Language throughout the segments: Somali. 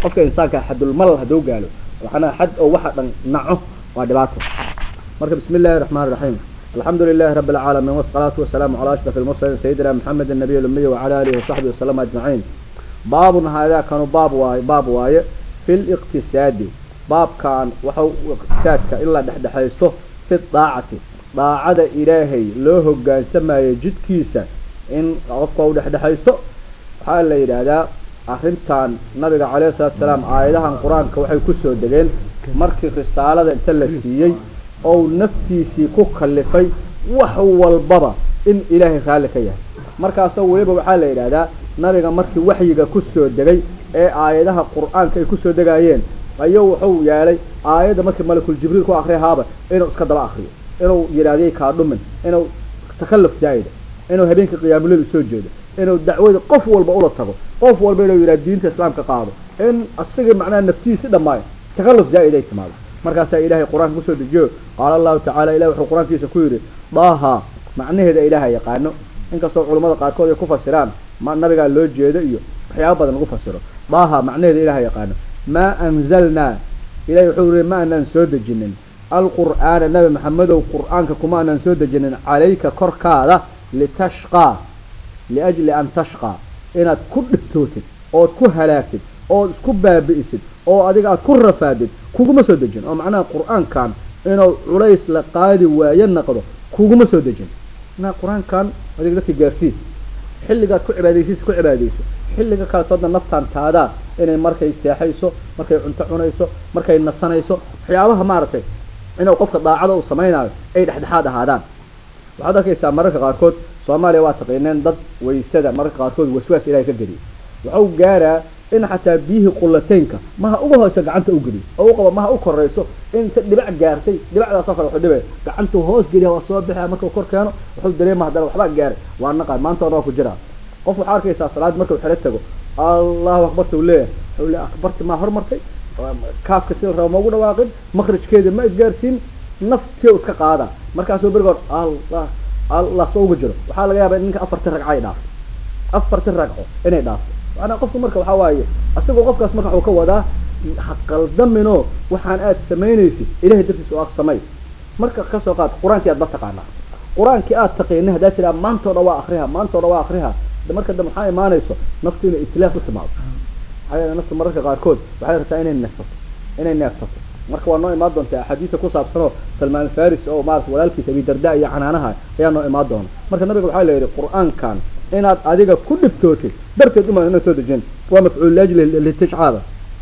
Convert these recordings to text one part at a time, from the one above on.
qofka insaanka xadulmalal hadduu gaalo waxaana xad oo waxa dhan naco waa dhibaato marka bismi illaahi raxmaan raxiim alxamdu lilahi rabi alcaalamiin wasalaatu wasalaamu calaa ashraf almursaliin sayidina maxamed annabiy lumiy wacala alihi wasaxbihi wasalama ajmaciin baabun haadaa kanu baab waaye baab waaye fi liqtisaadi baabkan waxau iqtisaadka in la dhexdhexaysto fi daacati daacada ilaahay loo hogaansamayo jidkiisa in qofka u dhexdhexaysto waxaa la yidhaahdaa arrintan nabiga calayhi salatu salaam aayadahan qur-aanka waxay kusoo degeen markii risaalada inta la siiyey ou naftiisii ku kalifay wax walbaba in ilaahay raalli ka yahay markaasoo weliba waxaa la yidhaahdaa nabiga markii waxyiga kusoo degay ee aayadaha qur-aanka ay kusoo degaayeen ayuu wuxuu yeelay aayadda markii malakul jibriil ku akrihaaba inuu iska daba akriyo inuu yidhahdiyay kaa dhumin inuu takalluf zaa'ida inuu habeenkii qiyaamuleyl usoo jeedo inuu dacwada qof walba ula tago qof walba inuu yidhah diinta islaamka qaado in asagii macnaha naftiisi dhammaayo takalluf zaa'id ay timaado markaasaa ilaahay qur-aanka kusoo dejiyo qaala allahu tacala ilahi wuxuu qur-aankiisa ku yidhi daaha macnaheeda ilaaha yaqaano inkastoo culammada qaarkood ay ku fasiraan ma nabigaa loo jeedo iyo waxyaaba badan lagu fasiro daaha macnaheeda ilaha yaqaano maa anzalnaa ilahi wuxuu yihi ma anaan soo dejinin alqur'aana nabi maxamedow qur-aanka kuma anaan soo dejinin calayka korkaada litashqaa liajli an tashqaa inaad ku dhibtootid ood ku halaagtid ood isku baabi'isid oo adiga aad ku rafaadid kuguma soo dejin oo macnaha qur-aankan inuu culays la qaadi waayo naqdo kuguma soo dejin macnaha qur-aankan adiga dadka gaarsii xilligaad ku cibaadaysiisa ku cibaadayso xilliga kaletoodna naftaan taadaa inay markay seexayso markay cunto cunayso markay nasanayso waxyaabaha maaragtay inuu qofka daacada uu samaynayo ay dhexdhexaad ahaadaan waxaad arkaysaa mararka qaarkood soomaaliya waa taqiineen dad waysada mararka qaarkood waswaas ilahay ka geliya waxau gaaraa in xataa biyihii qulateynka maha uga hoose gacanta u geliyo oo u qaba maha u korayso inta dhibac gaartay dhibacdaasoo kale wuxuu dhibay gacantuu hoos geliya waa soo bixia markuu kor keeno wuxuu dareema haddana waxbaa gaaray waa naqaan maanta ona waa ku jiraa qof waxaa arkaysaa salaad markuu xero tago allahu akbarta uu leeyahay wuxuu le akbarti maa hormartay kaafka sida raba maugu dhawaaqin makrijkeeda ma isgaarsiin naftii u iska qaada markaasuu berigood allah allah soo uga jiro waxaa laga yaabaa in ninka afarti ragca ay dhaafto afarti ragco inay dhaafto maanaa qofku marka waxaa waaye asagoo qofkaas marka waxuu ka wadaa haqaldaminoo waxaan aad samaynaysid ilahay dartiisa oo samay marka kasoo qaad qur-aankii aad ba taqaanaa qur-aankii aad taqiina haddaa tiraa maantoo dhan waa akriha maantoo dhan waa akriha marka dambe maxaa imaanayso naftu inay itilaaf u timaado maxaa yeele naftu mararka qaarkood waxay rabtaa inay neefsato inay neefsato marka waa noo imaan doonta axaadiisa ku saabsanoo salmaan faris oo maarata walaalkiisa abidarda iyo canaanaha ayaa noo imaan doona marka nabiga waxaa la yidhi qur-aankan inaad adiga ku dhibtootid darteed uma ina soo dejin waa mafcuul liajli litijcaada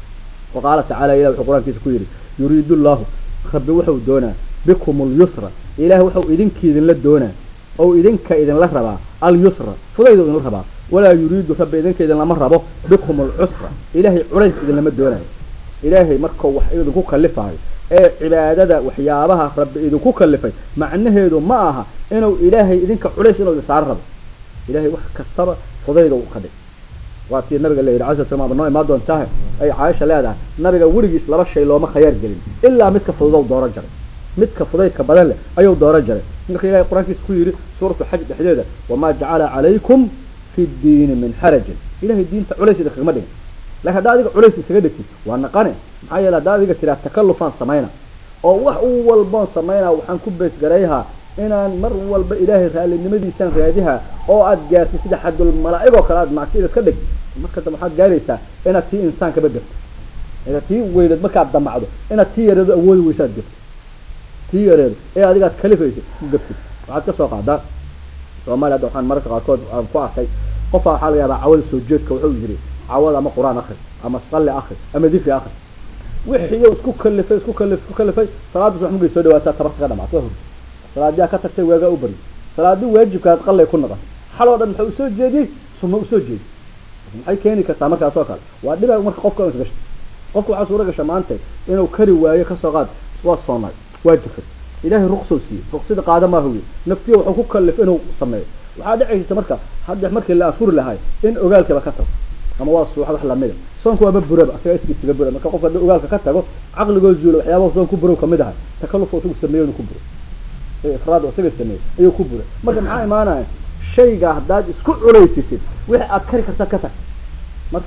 wa qaala tacala ilah wuxuu qur-aankiisa ku yidhi yuriidu llahu rabbi wuxuu doonaa bikum lyusra ilaah wuxuu idinkiidinla doonaa ou idinka idinla rabaa alyusra fudaydu idinla rabaa walaa yuriidu rabbi idinka idinlama rabo bikum alcusra ilaahay culays idinlama doonayo ilaahay markuu wax idinku kalifayo ee cibaadada waxyaabaha rabbi idinku kalifay macnaheedu ma aha inuu ilaahay idinka culays inuu idin saaro rabo ilahay wax kastaba fudayda ka dhig waa tii nabiga la yidhi alai sla noo imaan doontaha ay caaisha leedahay nabiga weligiis laba shay looma khayaar gelin ilaa midka fududow dooro jaray midka fudaydka badan leh ayuu dooro jaray marka ilahay qur-aankiisa ku yidhi suuratu xaj dhexdeeda wamaa jacala calaykum fi ddiini min xarajin ilahay diinta culays idin kagama dhigin lakin haddaa adiga culays isaga dhigtid waa naqane maxaa yeele haddaa adiga tiraa takallufaan samayna oo wax u walboon samayna waxaan ku beesgarayhaa inaan mar walba ilaahay raallinimadiisaan raadiha oo aad gaartid sida xadul malaa-igoo kale aad mactida iska dhig marka dambe waxaad gaaraysaa inaad tii insaankaba gabto inaad tii weynad markaad damacdo inaad tii yareedo awoodi weysa ad gabtid tii yareedo ee adigaad kalifaysid ku gabtid waxaad kasoo qaadaa soomaaliya hadda waxaan mararka qaarkood aan ku arkay qofaa waxaa laga yaabaa cawada soo jeedka wuxuu yiri cawada ama qur-aan akri ama salli akri ama dikri akri wixii isku kalifay isku kalif isku kalifay salaada subax markay soo dhawaataa tabarta ka dhamaat waa hurd salaadiyaa ka tagtay waagaa u bari salaadii waajibkaad qallay ku naqan xaloo dhan maxay usoo jeediyey sunno usoo jeedi maxay keeni kartaa markaas oo kale waa dhibaa marka qofka isgasho qofka waxaa suura gasha maanta inuu kari waayo kasoo qaad waa soonay waa jirtay ilaahay ruqsou siiyey ruqsida qaada maa huwiye naftiya wuxuu ku kalif inuu sameeyo waxaa dhicaysa marka hadda markii la afuri lahay in ogaalkiiba ka tago ama waa suuxa wax lamida soonka waaba buraba asaga iskiisiga bura marka qofka hadii ogaalka ka tago caqligoo zuulo waxyaabaha soon ku burow kamid ahay takallufka isagu sameeyo inuu ku buro isaga ifraad isaga sameeyey ayuu ku buray marka maxaa imaanaya shayga haddaad isku culaysisid wixii aad kari kartaad ka tag marka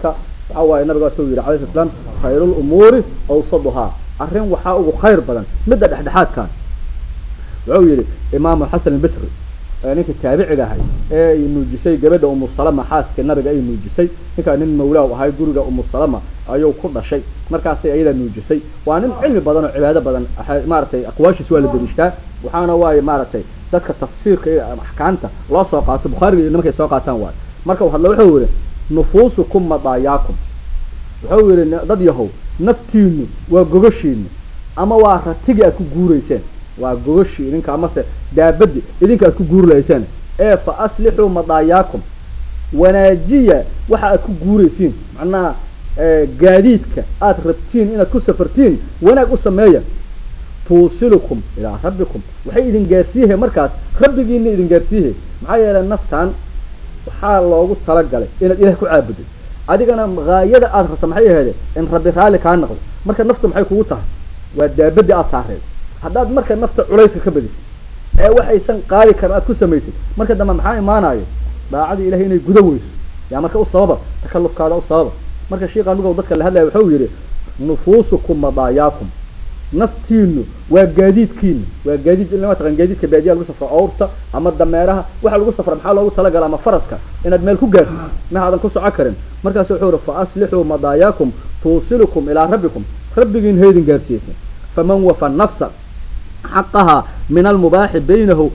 waxaa waaye nabiga watuu yidhi alayhi salaam khayru lumuuri awsaduhaa arrin waxaa ugu khayr badan midda dhexdhexaadkan wuxuu yidhi imaamu xasan albasri ninka taabiciga ahay ee ay nuujisay gabadha umu salama xaaska nabiga ay nuujisay ninkaa nin mawlaa ahay guriga umu salama ayuu ku dhashay markaasay ayadaa nuujisay waa nin cilmi badan oo cibaado badan maaragtay aqwaashiis waa la dariishtaa waxaana waaye maaragtay dadka tafsiirka iyo axkaamta loo soo qaato bukhaariga iyo nimankay soo qaataan waayo marka hadla wuxuu yihi nufuusukum madaayaakum wuxuu yihi dad yahow naftiinu waa gogoshiinu ama waa ratigi aad ku guurayseen waa gogoshii idinka amase daabadi idinka aad ku guurlayseen ee fa aslixuu madaayaakum wanaajiya waxa aad ku guuraysiin macnaha gaadiidka aad rabtiin inaad ku safartiin wanaag u sameeya tuusilukum ilaa rabbikum waxay idin gaarsiihe markaas rabbigiina idin gaarsiihe maxaa yeelay naftan waxaa loogu talagalay inaad ilaah ku caabudid adigana haayada aad rabta maxay aheede in rabbi raalli kaa naqdo marka naftu maxay kugu tahay waa daabadii aada saareed haddaad marka nafta culayska ka badisid ee waxaysan qaadi karin aad ku samaysid marka dambe maxaa imaanayo daacadii ilahay inay guda weyso yaa marka u sababa takalufkaada u sababa marka sheikh anuga dadka la hadlaya wuxuu yihi nufuusukum madaayaakum naftiinu waa gaadiidkiina waa gaadiid in lama taqan gaadiidka baadiya lagu safro awrta ama dameeraha waxa lagu safra maxaa loogu talagala ama faraska inaad meel ku gaartid ma aadan ku soco karin markaasu wuxuu yihi fa aslixuu madaayaakum tuusilukum ilaa rabbikum rabbigiin haydin gaarsiiyeysa faman wafa nafsa xaqaha min almubaaxi baynahu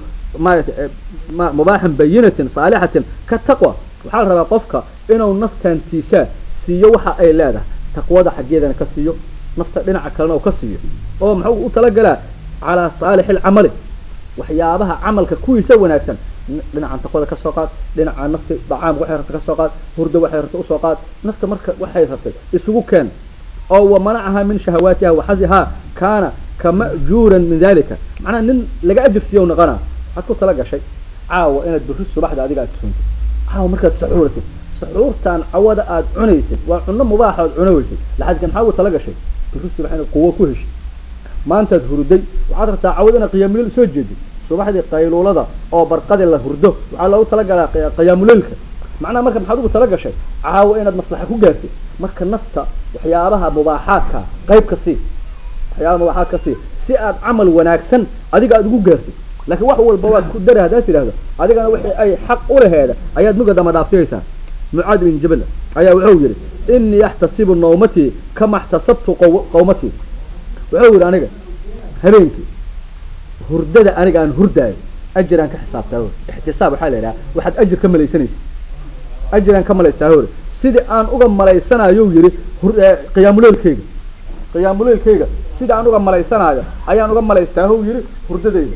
mubaaxin bayinatin saalixatin ka taqwa waxaa la rabaa qofka inuu naftantiisa siiyo waxa ay leedahay taqwada xaggeedana ka siiyo nafta dhinaca kalena uu ka siiyo oo muxuu u talagalaa calaa saalixi alcamali waxyaabaha camalka kuwiisa wanaagsan dhinacan taqwada ka soo qaad dhinaca nafti dacaam waxay rabta ka soo qaad hurdo waxay rabta usoo qaad nafta marka waxay rabtay isugu keen oo wamanacaha min shahawaatiha waxadihaa kaana kamajuuran min dalika macnaha nin laga ajir siiyo noqona waxaad ku tala gashay caawa inaad biri subaxda adiga aad suuntid caawa markaad saxuuratid saxuurtaan cawada aad cunaysid waa cunno mubaaxa oad cunaweysid laxadka maxaa ugu tala gashay biri subax inaad quwo ku heshid maantaad hurday waxaad rabtaa cawada inaad qiyaamuleyl soo jeedid subaxdii qayluulada oo barqadi la hurdo waxaa loogu talagalaa qiyaamuleylka macnaha marka maxaad ugu tala gashay caawa inaad maslaxa ku gaartid marka nafta waxyaabaha mubaaxaadka qayb ka sii waxyaabaha mubaaxaad ka sii si aad camal wanaagsan adiga aada ugu gaartid laakiin wax walba waad ku dari haddaad tidhahdo adigana wixii ay xaq u laheeda ayaad muga dama dhaafsiyaysaa mucaad bin jabal ayaa wuxuu yihi inii axtasibu nawmatii kama axtasabtu qawmatii wuxuu yihi aniga habeenkii hurdada aniga aan hurdaayo ajiraan ka xisaabtaa hor ixtisaab waxaa la yidhaha waxaad ajir ka malaysanaysa ajiraan ka malaysaa hore sidii aan uga malaysanayo yihi qiyaamuleelkeyga qiyaamuleelkeyga sidii aan uga malaysanaayo ayaan uga malaystaa how yihi hurdadeyda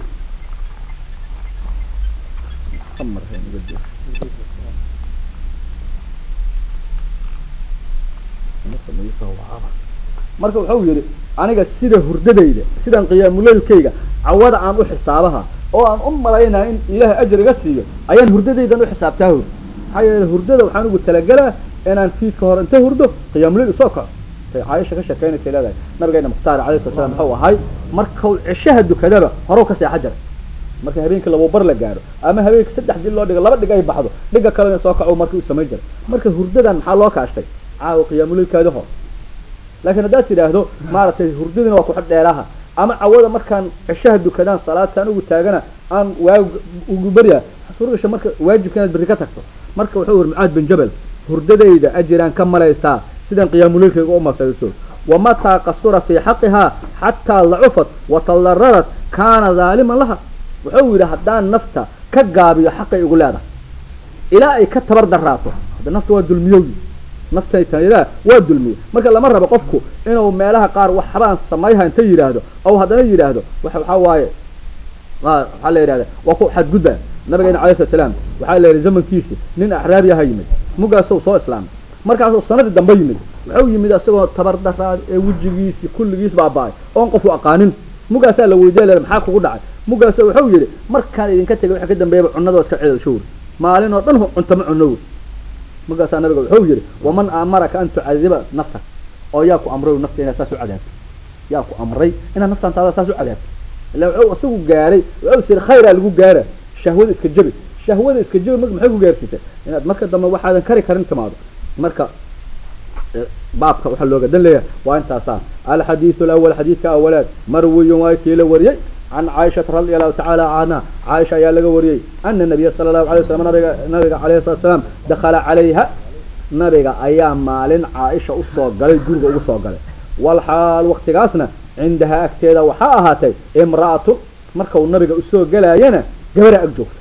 marka wuxuu yihi aniga sida hurdadayda sidaan qiyaamuleelkeyga cawada aan u xisaabaha oo aan u malaynaya in ilaahay ajar iga siiyo ayaan hurdadaydan u xisaabtaa hor maxaa yeele hurdada waxaan ugu talagelaa inaan fiidka hore inta hurdo qiyaamuleyl usoo kaco tay caaisha ka sheekeynaysa leedahay nabigeena mukhtaar alayh sala slam muxuu ahay markau cishaha dukadaba horow ka seexa jara marka habeenkii labo bar la gaaro ama habeenkii saddex dil loo dhigo laba dhig ay baxdo dhiga kalena soo kaco markii u samayn jiray marka hurdadan maxaa loo kaashtay caawa qiyaamuleylkaadi hor laakiin haddaad tidhaahdo maaragtay hurdadina waa kuxidh dheeraha ama cawada markaan cishaha dukadaan salaad saan ugu taagana aan waag ugu baryaa xasuurgasha marka waajibka inaad berri ka tagto marka wuxuu yiri mucaad bin jabal hurdadayda ajiraan ka malaystaa sidaan qiyaamuleylkayga u masayso wamataa qasura fii xaqihaa xataa lacufat watallararat kaana daaliman laha wuxuu yidhi haddaan nafta ka gaabiyo xaqay igu leedahay ilaa ay ka tabar daraato hadda nafta waa dulmiyowgi naftaytaydaa waa dulmiye marka lama rabo qofku inuu meelaha qaar waxbaan samayha inta yidhaahdo ou haddana yidhaahdo wa waxaa waaye waxaa la yidhahda waa ku xadgudba nabigeena alay slat slaam waxaa la yidhi zamankiisi nin axraabiyaha yimid mugaasou soo islaamay markaasuu sanadii dambe yimid wuxuu yimid isagoo tabar daraad ee wejigiisi kulligiis baaba-ay oon qofu aqaanin mugaasaa la weydiya le maxaa kugu dhacay mugaas wuxuu yihi markaan idinka tegay waxa ka dambeeyaba cunada waa iska ceedalshowr maalin oo dhan cuntama cunow markaasaa nabiga wuxuu yihi waman aamaraka an tucadiba nafsak oo yaa ku amray nafta inaad saas u cadaabto yaa ku amray inaad naftaan taada saas u cadaabto ila wuxuu isagu gaaray wuxuu siri khayraa lagu gaara shahwada iska jabi shahwada iska jabi marka maxay ku gaarsiisay inaad marka dambe waxaadan kari karin timaado marka baabka waxaa looga dan leeyahay waa intaasaa alxadiidu alawal xadiidka awalaad marwiyun waa kii la wariyey can caaishata radi allahu tacaala canha caaisha ayaa laga wariyey ana nabiya sala allahu alay waslam nabiga nabiga calayhi salatu salaam dakhala calayha nabiga ayaa maalin caaisha usoo galay guriga ugu soo galay walxaal waktigaasna cindahaa agteeda waxaa ahaatay imra'atu markau nabiga usoo gelaayana gabara ag joogto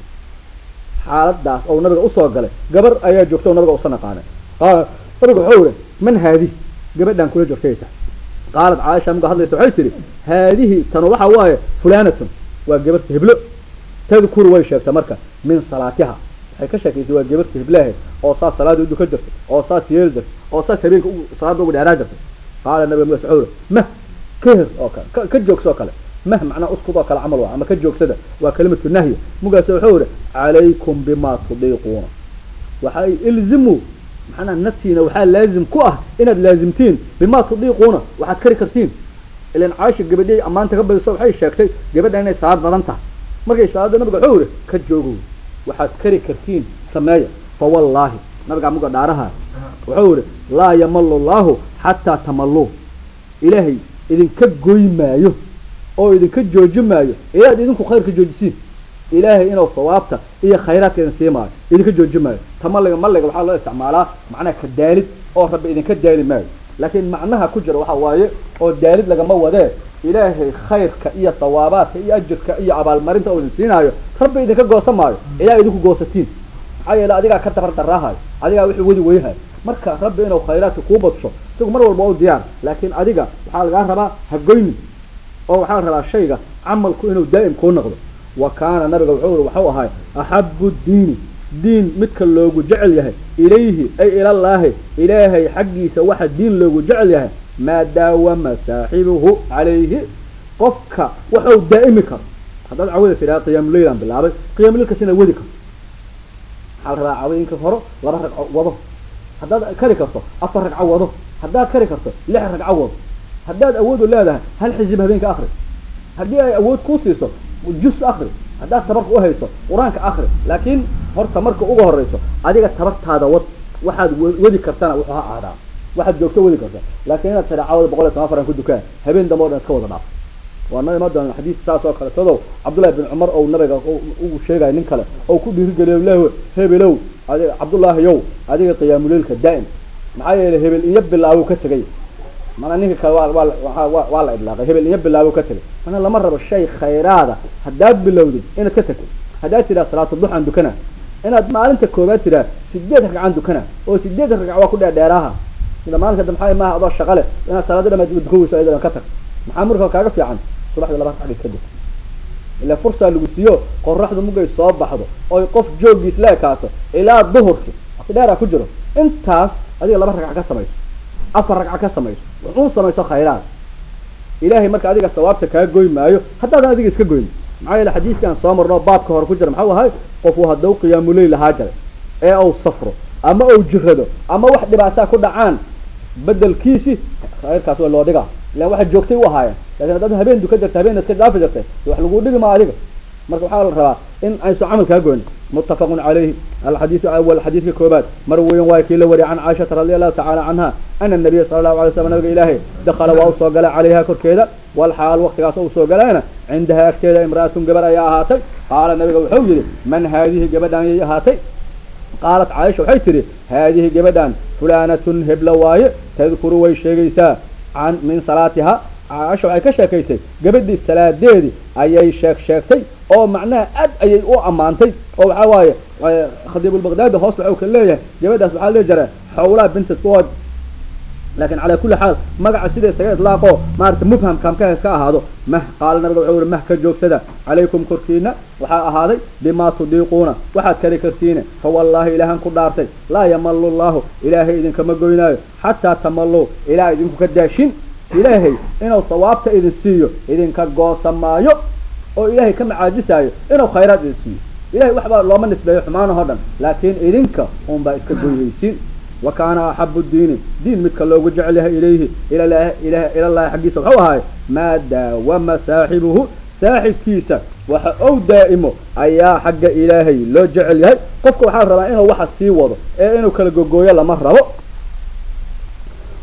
xaaladaas ou nabiga usoo galay gabar ayaa joogta o nabiga usa naqaanay qaala nabiga wuxuu ihi man haadi gabadhaan kula joogtay tahay qaalat caaisha marka hadlaysa waxay tihi haadihi tanu waxa waaye fulanatun waa gabarta heblo tadkuru way sheegta marka min salaatiha waxay ka sheekaysay waa gabarta heblahe oo saas salaada udu ka jirtay oo saas yeeli jirtay oo saas habeenka salaada ugu dheeraa jirtay qaala nabiga markaas wuxuu ihi mah ka her oo kale ka joogsoo kale mah macnaa uskud oo kale camal waa ama ka joogsada waa kalimatu nahya mugaas wuxuu ihi calaykum bima tudiiquuna waxay ilzimu maxanaa naftiina waxaa laazim ku ah inaad laazimtiin bima tudiiquuna waxaad kari kartiin ilan caaisha gabadhay ammaanta ka badiso waxay sheegtay gabadha inay salaad badan tahay markay salaada nabiga wuxuu ihi ka joogow waxaad kari kartiin sameeya fa wallaahi nabigaa muga dhaaraha wuxuu ihi laa yamalu llaahu xataa tamalluu ilaahay idinka goy maayo oo idinka jooji maayo ilaad idinku khayrka joojisiin ilaahay inuu sawaabta iyo khayraadka idin sii maayo idinka jooji maayo tamaliga maliga waxaa loo isticmaalaa macnaha ka daalid oo rabbi idinka daali maayo laakiin macnaha ku jira waxa waaye oo daalid lagama wadee ilaahay khayrka iyo thawaabaadka iyo ajirka iyo abaalmarinta oo idin siinaayo rabbi idinka goosan maayo ilaa idinku goosatiin maxaa yeele adigaa ka dabar daraahayo adigaa wixii wadi weyhayo marka rabbi inuu khayraadka kuu badsho isagu mar walba u diyaar laakiin adiga waxaa lagaa rabaa hagoyni oo waxaa la rabaa shayga camalku inuu daa'im kuu noqdo wa kaana nabiga wuxuu uri waxau ahay axabu diini diin midka loogu jecel yahay ilayhi ay ilallaahi ilaahay xaggiisa waxa diin loogu jecel yahay maa daawama saaxibuhu calayhi qofka waxau daa'imi karo haddaad cawada tidhaha qiyaamuleylaan bilaabay qiyaamuleyl inaad wadi karto waxaa la rabaa cawooyinka horo laba ragco wado haddaad kari karto afar ragco wado haddaad kari karto lix ragco wado haddaad awoodu leedahay hal xisib habeenka akri haddii ay awood kuu siiso jus akri haddaad tabarka uhayso qur-aanka akri laakiin horta marka uga horeyso adiga tabartaada wad waxaad wadi kartana wuxuu ha aadaa waxaad joogto wadi karta laakiin inaad tira cawada boqol iyo toban faran ku dukaan habeen dambe o dhan iska wada dhaaf waa noo imaan doona xadiid saas oo kale tadow cabdullahi bin cumar ou nabiga ugu sheegaya nin kale oo ku dhiirigeliyo leh hebelow adiga cabdullaahi yow adiga qiyaamuleylka daa'im maxaa yeelay hebel iyo bilaabu ka tegay mana ninka kale waa waa waa la idlaaqay hebel iyo bilaabu ka tegay mana lama rabo shay khayraada haddaad bilowdid inaad ka tagtid haddaad tidhaha salaatu duxaan dukana inaad maalinta koobaad tidhaha sideed ragcaan dukana oo sideed ragca waa ku dheerdheeraaha sida maalinka damxaay maaha adoo shaqale inaad salaada dhamaad dukan weyso ayadan ka tag maxaa marka kaaga fiican subaxdii laba ragca iska duk ilaa fursaa lagu siiyo qoraxdu mugay soo baxdo oy qof joogiis la ekaato ilaa duhurki waqti dheeraa ku jiro intaas adiga laba ragca ka samayso afar ragca ka samayso wuxuu samayso khayraad ilaahay marka adiga sawaabta kaa goy maayo haddaadan adiga iska goyn maxaa yeele xadiidkaan soo marno baabka hore ku jira maxau ahay qofuu haddau qiyaamuleyl lahaa jaray ee uu safro ama uu jirado ama wax dhibaataa ku dhacaan bedelkiisi khayrkaas waa loo dhigaa ilan waxaad joogtay u ahaayeen lakin haddaad habeen duka jirta habeen iska dhaafi jirtay wax lagu dhigi maa adiga marka waxaa la rabaa in aysu camal kaa goyn muttafaqun calayhi alxadiidu awal xadiidka koobaad mar weyan waa kii la wariyay can caaishata radi allahu tacala canha ana nabiya sala allahu alay slam nabiga ilaahay dakala waa usoo galay calayha korkeeda walxaal waktigaas u soo galayna cindaha agteeda imra'atun gabar ayaa ahaatay qaala nabiga wuxuu yihi man haadihi gabadhaan yay ahaatay qaalat caaisha waxay tidhi haadihi gabadhaan fulanatun hebla waaye tadkuru way sheegaysaa can min salaatiha caaisha waxay ka sheekaysay gabadhii salaadeedii ayay sheeg sheegtay oo macnaha aad ayay u ammaantay oo waxaa waaye khadiibulbaqdaadi hoos waxau ka leeyahay gabadhaas waxaa lee jira xawlaa binti suwad laakiin calaa kulli xaal magaca sida isaga idlaaqo maarata mubham kaamka iska ahaado mah qaala nabiga wuxuu yihi mah ka joogsada calaykum korkiina waxaa ahaaday bimaa tudiiquuna waxaad kari kartiine fa wallaahi ilaahan ku dhaartay laa yamalu llahu ilaahay idinkama goynaayo xataa tamalluu ilaa idinku ka daashin ilaahay inuu sawaabta idin siiyo idinka goosa maayo oo ilaahay ka macaajisaayo inuu khayraad idin siiyo ilahay waxbaa looma nisbeeyo xumaanahoo dhan laakiin idinka unbaa iska goynaysiin wa kaana axabu diini diin midka loogu jecel yahay ilayhi ilallahi xaggiisa wuxuu ahaay maa daawama saaxibuhu saaxibkiisa waxa ou daa'imo ayaa xagga ilaahay loo jecel yahay qofka waxaa rabaa inuu waxa sii wado ee inuu kala gogooyo lama rabo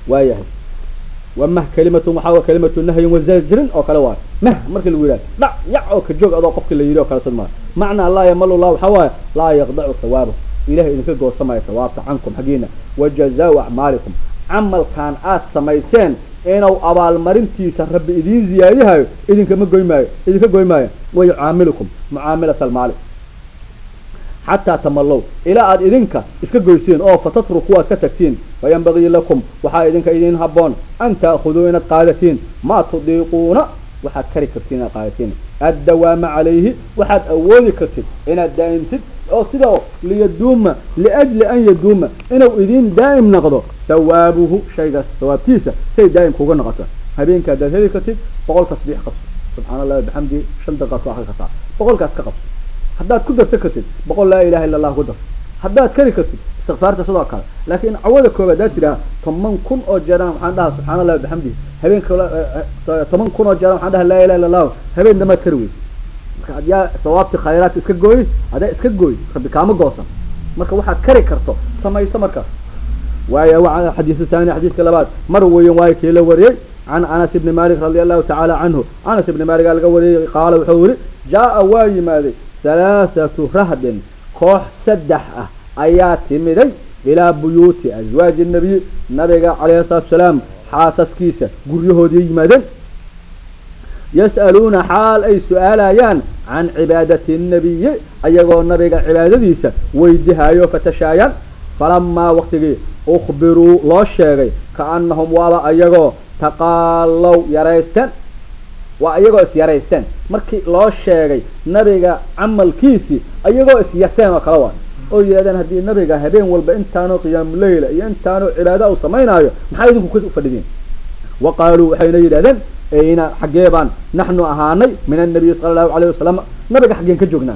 waayahay wamah kalimatun waxaa wa kalimatu nahyin wazajrin oo kale waayo mah marka lagu yidhaha dhac yac oo ka joog adoo qofki la yidhi oo kale tad maayo macnaa laa yamalu llah waxaa waaye laa yaqdacu thawaabahu ilahay idinka goosamaya thawaabta cankum xaggiina wajazaau acmaalikum camalkan aad samayseen inuu abaalmarintiisa rabbi idiin ziyaadihayo idinkama goy maayo idinka goy maayo wayucaamilukum mucaamilata almaali xataa tamallow ilaa aad idinka iska goysiin oo fatatruku aad ka tagtiin fayanbagii lakum waxaa idinka idin haboon an ta'khuduu inaad qaadatiin maa tudiiquuna waxaad kari kartiin inaad qaadatiin addawaama calayhi waxaad awoodi kartid inaad daa'imtid oo sidao liyaduuma liajli an yaduuma inuu idin daa'im noqdo thawaabuhu shaygaas thawaabtiisa say daa'im kuga noqoto habeenka haddaad heli kartid boqol tasbiix qabso subxaana allahi bixamdihi shan daqiiqaad ku akri kartaa boqolkaas ka qabso haddaad ku darsan kartid boqol laa ilaha illa allah ku darso haddaad kari kartid istikfaarta sidoo kale laakiin cawada koobaad haddaad tidhaha toban kun oo jeeraan waxaan dhahaa subxaana allahi bixamdihi habeenka toban kun oo jeeraan waxaan dhaha laa ilaha illa allahu habeen damaad kari weysa marka adyaa sawaabti khayraadka iska gooy adaa iska gooy rabbi kaama goosan marka waxaad kari karto samayso markaas waaya waa xadiisu thani xadiiska labaad mar weyan waayo kii la wariyey can anas ibni malik radia allahu tacaala canhu anas ibni malik aa laga wariyey qaala wuxuu yihi jaa waa yimaaday halaathatu rahdin koox saddex ah ayaa timiday ilaa buyuuti aswaaji nabiy nabiga calayhi salatu salaam xaasaskiisa guryahoodii yimaadeen yas'aluuna xaal ay su-aalayaan can cibaadati nabiyi ayagoo nabiga cibaadadiisa weydihayo fatashaayaan falamaa waktigii ukhbiruu loo sheegay kaanahum waaba ayagoo taqaalow yaraysteen waa iyagoo is yaraysteen markii loo sheegay nabiga camalkiisii ayagoo is yaseen oo kale waa oo yidhahdeen haddii nabiga habeen walba intaanoo qiyaamuleyla iyo intaanoo cibaada u samaynaayo maxaa idinku ka fadhidiin wa qaaluu waxayna yidhahdeen ayna xaggee baan naxnu ahaanay min annabiyi sala allahu alayh wasalam nabiga xaggeen ka joognaa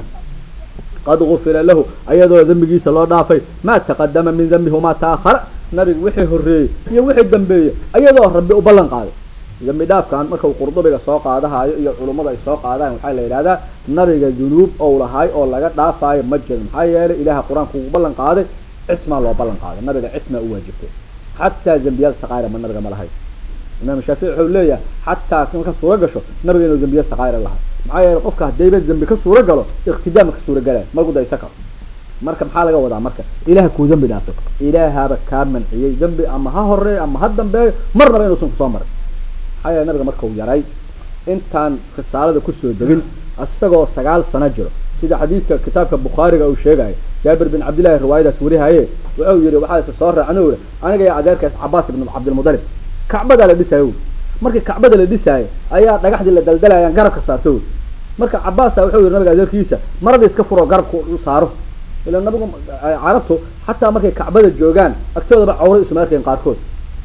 qad gufira lahu ayadoo dembigiisa loo dhaafay maa taqadama min dembihi wamaa ta'ahara nabiga wixii horreeyey iyo wixii dambeeyey ayadoo rabbi u ballan qaaday dambi dhaafkan marka uu qurdubiga soo qaadahayo iyo culummada ay soo qaadahan waxaa la yidhahdaa nabiga dunuub ou lahay oo laga dhaafaayo ma jirin maxaa yeelay ilaha qur-aanka uu ballan qaaday cismaa loo ballan qaaday nabiga cismaa u waajibtay xataa dembiyada saqaayra ma nabiga ma lahay imaam shaafici wuxuu leeyahay xataa marka suuro gasho nabiga inuu dembiya saqaayra lahay maxaa yeelay qofka haddayba dembi ka suuro galo iqtidaama ka suuro galaya marku daysa karo marka maxaa laga wadaa marka ilaah kuu dembi dhaafto ilaahaaba kaa manciyey dembi ama ha horeeyo ama ha dambeeyo marnaba inuusan kusoo marin maxaa yeele nabiga markau yaray intaan risaalada kusoo degin isagoo sagaal sano jiro sida xadiidka kitaabka bukhaariga uu sheegayo jaabir bin cabdillahi riwaayadaas warihaye wuxuu yihi waxaa isa soo raacno uri aniga iyo adeerkaas cabaas ibn cabdilmudalib kacbadaa la dhisaayo uri markii kacbada la dhisaayo ayaa dhagaxdii la daldalayaan garabka saarto uri marka cabaasa wuxuu yihi nabiga adeerkiisa maradii iska furo garabka u saaro ila nabigu carabtu xataa markay kacbada joogaan agtoodaba cawra isuma arkayn qaarkood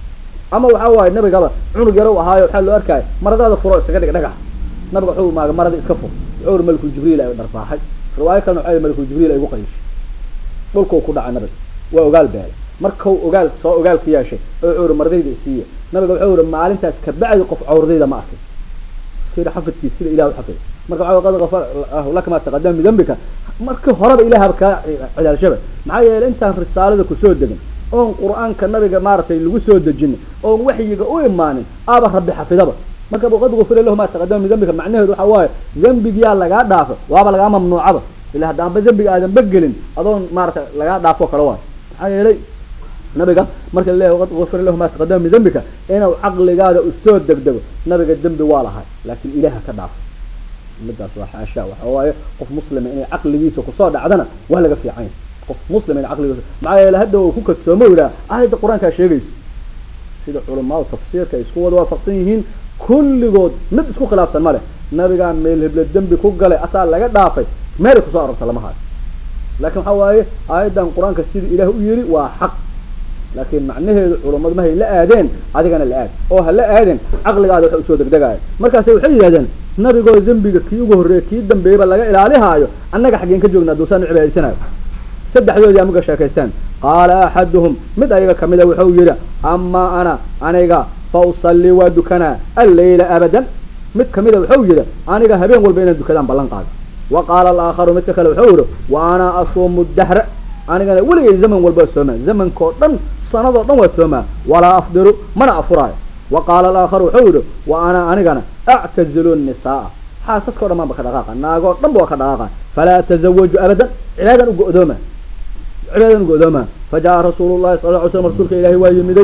ama waxaa waaye nabigaba cunug yaro u ahaayo waxaa loo arkaya maradaada furo isaga dhig dhagax nabiga wuxuu maaga marada iska fur wuxuu uri malakul jibriil ay dharbaaxay riwaayo kalena waxaa malakul jibriil ay igu qayishay dhulkuu ku dhacay nabiga waa ogaal beelay markau ogaal soo ogaal ka yeeshay oo wuxuu uri maradayda isiiya nabiga wuxuu uri maalintaas kabacdi qof cawradayda ma arkay fiiri xafidkiis sida ilah u xafiday marka waxaa qad gafar laka ma taqadama min dambika markii horeba ilaahaba kaa cilaalshaba maxaa yeelay intaan risaalada kusoo degin oon qur-aanka nabiga maaragtay lagu soo dejin oon waxyiga u imaanin aaba rabbi xafidaba marka qad gufira lahu maa taqadama min dambika macnaheedu waxaa waaye dembigiyaa lagaa dhaafo waaba lagaa mamnuucaba ila haddaanba dembiga aadanba gelin adoon maaragtay lagaa dhaafo kale waayo maxaa yeelay nabiga marka laleeyahay qad gufira lahu maa taqadama min dambika inuu caqligaada usoo degdego nabiga dembi waa lahay laakiin ilaaha ka dhaafo midaas waa xaasha waxa waaye qof muslima inay caqligiisa kusoo dhacdana waa laga fiican yahay qof muslim inay caqligiisa maxaa yeele hadda uu ku kadsoomo yidhaha aayadda qur-aankaa sheegaysa sida culamada tafsiirka ay isku wada waafaqsan yihiin kulligood mid isku khilaafsan ma leh nabigaa meel hebla dembi ku galay asaa laga dhaafay meelay kusoo arorta lama hayo laakiin waxaa waaye aayaddan qur-aanka sida ilaah u yiri waa xaq laakiin macnaheedu culammadu mahay la aadeen adigana la aad oo ha la aadeen caqligaada waxa usoo degdegaayo markaase waxay yidhahdeen nabigoo dembiga kii ugu horreeya kii dambeeyaba laga ilaalihaayo annaga xaggeen ka joogna aduusaan u cibaadaysanayo saddexdoodii amuga sheekaysteen qaala axaduhum mid ayaga kamida wuxuu yidhi amaa ana aniga fa usallii waa dukanaa alleyla abadan mid kamida wuxuu yidhi aniga habeen walba inaan dukadaan ballan qaado wa qaala alaakharu midka kale wuxuu yidhi wa ana asuumu dahra anigana weligay zaman walba waa soomaa zamankao dhan sanadoo dhan waa soomaa walaa afdiru mana afuraayo wa qaala alaakharu wuxuu yidhi wa ana anigana actazilu nisaaa xaasaskao dhan baan ba ka dhaqaaqa naagoo dhan ba waa ka dhaqaaqa falaa atazawaju abadan cibaadan u go-dooma cibaadan u go-dooma fajaءa rasuulu llahi sala lla ly slam rasuulka ilaahay waa yimiday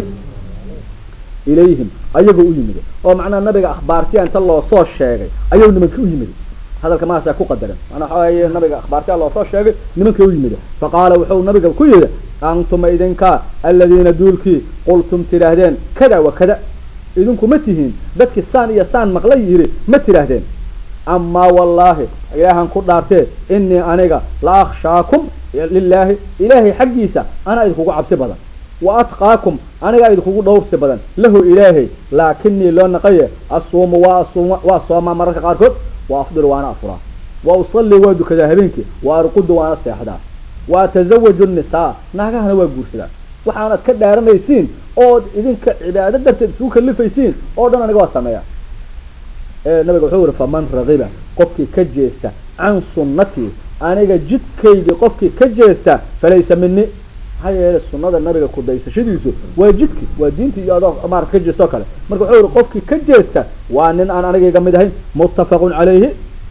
ilayhim ayagoo u yimiday oo macnaha nabiga akhbaartiya inta loo soo sheegay ayuu nimanka u yimiday hadalka maasaa ku qadaran manaa waxa weeye nabiga akhbaartiya loo soo sheegay nimanka u yimiday faqaala wuxuu nabiga ku yidhi antuma idinkaa aladiina duulkii qultum tidhaahdeen kada wa kada idinku ma tihiin dadkii saan iyo saan maqla yidhi ma tidhaahdeen amaa wallaahi ilaahan ku dhaartee inii aniga la akhshaakum lilaahi ilaahay xaggiisa anaa idinkugu cabsi badan wa atqaakum anigaa idinkugu dhowrsi badan lahu ilaahay laakinii loo naqaye asuumu waa asuuma waa soomaa mararka qaarkood wa afdiru waana afuraa wa usallii waa dukadaa habeenkii wa arqudu waana seexdaa wa atazawaju nisaa naagahana waa guursadaa waxaanad ka dhaaranaysiin ood idinka cibaado darteed isugu kalifaysiin oo dhan aniga waa sameeya nabiga wuxuu yihi faman ragiba qofkii ka jeesta can sunnatii aniga jidkaydii qofkii ka jeesta falaysa mini maxaa yeele sunada nabiga kudaysashadiisu waa jidki waa diinti iyo adoo maarata ka jeesta oo kale marka wuxuu yihi qofkii ka jeesta waa nin aan anigayga mid ahayn muttafaqun calayhi